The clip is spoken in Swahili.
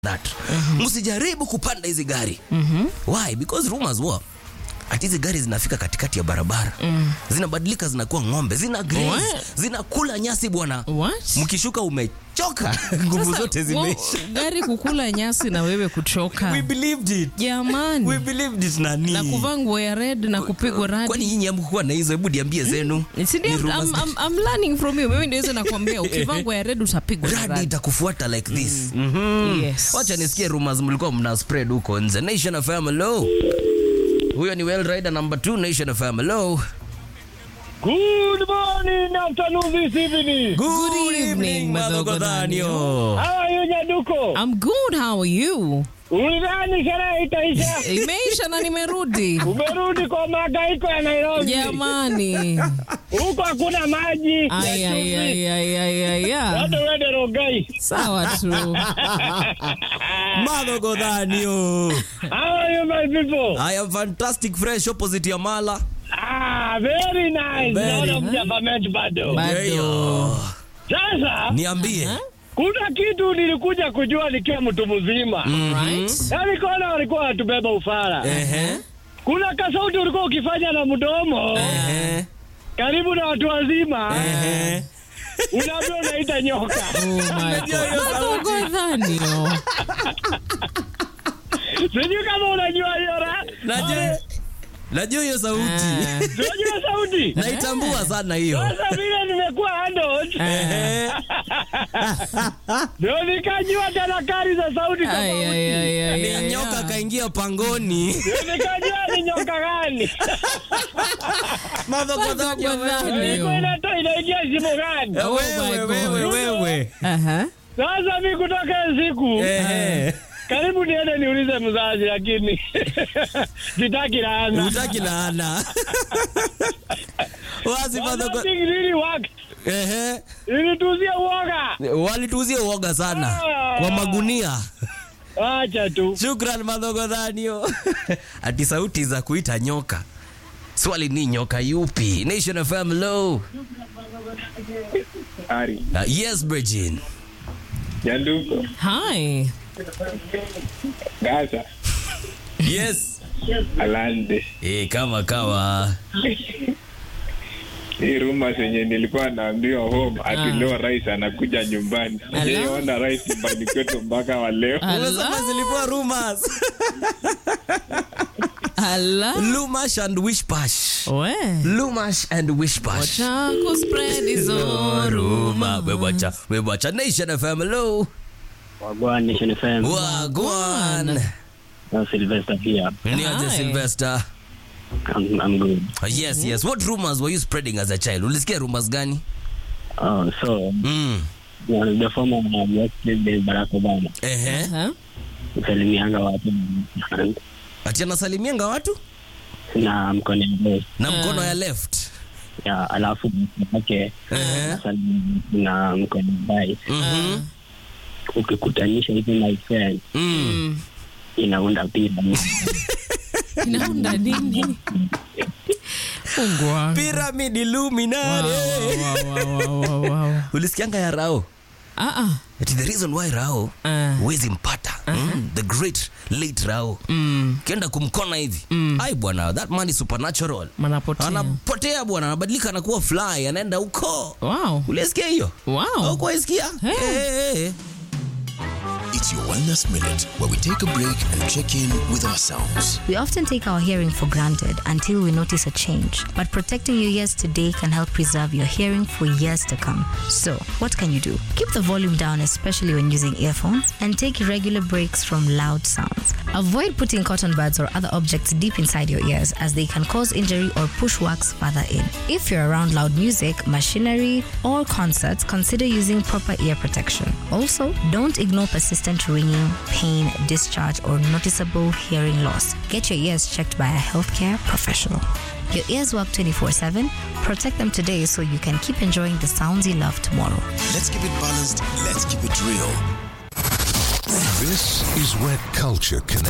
that msijaribu kupanda hizi gari why because rumors were ati hizi gari zinafika katikati ya barabara zinabadilika zinakuwa ng'ombe zina graze, What? zinakula nyasi bwana What? mkishuka umechoka nguvu Sasa, zote wo- zimeisha gari kukula nyasi na wewe kuchoka we believed it we jamani believed it nani na kuvaa nguo ya red na kupigwa kwani radi nyinyi hamkuwa na hizo hebu niambie zenu Si ndio? Ni I'm, rumors I'm, I'm learning from you mimi ndio nakwambia ukivaa nguo ya red utapigwa na radi radi itakufuata like this Mhm. Yes. wacha nisikie rumors mlikuwa mna spread huko nje nation fm hello huyo ni well rider number 2 nation fm hello Good morning, afternoon, this evening. Good evening, Madhogodhanio. How are you, Nyaduko? I'm good how are you Ulidhani sherehe itaisha? imeisha na nimerudi Umerudi kwa magaiko ya Nairobi. jamani Huko hakuna maji. ya Ay, ay, chumvi. ay, ay, ay, ay, ay. Hata uende Rongai. sawa tu madhogodhanio How are you, my people? i am fantastic fresh opposite ya mala Ah, very nice. Very, Naona mjavament bado. Bado. Ndio. Sasa niambie kuna kitu nilikuja kujua nikiwa mtu mzima. Right? Yaani kona walikuwa watubeba ufara. Ehe, Kuna kasauti ulikuwa ukifanya na mdomo ehe, karibu na watu wazima. ehe. Unaambia unaita nyoka. Oh my God. Madhogodhanio. Sijui kama unajua hiyo ra. Najua- najua hiyo sauti Ah. Unajua sauti? naitambua sana hiyo Sasa vile nimekuwa handled, Ehe. ndio nikajua tanakari za sauti Ay, ay, tofauti. ay, ay, ni ay, nyoka ay. kaingia pangoni Ndio nikajua ni nyoka gani. Madhogodhanio, Madhogodhanio. Ilikuwa inatoa inaingia shimo gani. Oh wewe my wewe God. wewe Aha. Sasa mi kutoka hiyo siku Ehe. karibu niende niulize mzazi, lakini sitaki laana. utaki laana wazi madhogo Nothing really worked. ehe Ilituzia uoga. walituzia uoga sana kwa magunia Acha tu. shukran madhogodhanio ati sauti za kuita nyoka swali ni nyoka yupi nation fm low Ari, uh, yes Bridgin. Nyanduko, Hi. Gaza, yes Alande. e, kama kawa Hii rumors yenye nilikuwa naambiwa home ati Ah. leo rais anakuja nyumbani. Sijaiona rais nyumbani kwetu mpaka wa leo. umesema zilikuwa rumors Ala. lumash and wishpash We. lumash and wishpash Wacha kuspread hizo Ruma, wewacha wewacha nation fm low Wagwan Nation FM. wagwan Na Sylvester pia. niaje Hi. sylvester I'm, I'm good. yes yes what rumors were you spreading as a child ulisikia rumors gani Oh, so mm. you know, the former US President Barack Obama ehe Aha. msalimianga watu ati anasalimianga watu na mkono mbele na mkono ya left ya alafu wake Ehe. na mkono mbaya Mhm. ukikutanisha hivi my friend Mm. inaunda pira Inaunda nini? Mungu wangu. pyramid illuminati Wow, wow, wow, wow, wow. ulisikianga ya rao Ah, ah. ati the reason why rao Ah. huwezi mpata mm, the great late rao Mm. kienda kumkona hivi ai bwana that man is supernatural Manapotea. anapotea bwana anabadilika anakuwa fly anaenda huko Wow. ulisikia hiyo Wow. ukuwaisikia Hey. It's your Wellness Minute, where we take a break and check in with ourselves. We often take our hearing for granted until we notice a change. But protecting your ears today can help preserve your hearing for years to come. So, what can you do? Keep the volume down, especially when using earphones, and take regular breaks from loud sounds. Avoid putting cotton buds or other objects deep inside your ears as they can cause injury or push wax further in. If you're around loud music, machinery, or concerts, consider using proper ear protection. Also, don't ignore persistent ringing, pain, discharge, or noticeable hearing loss. Get your ears checked by a healthcare professional. Your ears work 24 7. Protect them today so you can keep enjoying the sounds you love tomorrow. Let's keep it balanced. Let's keep it real. This is where culture connects.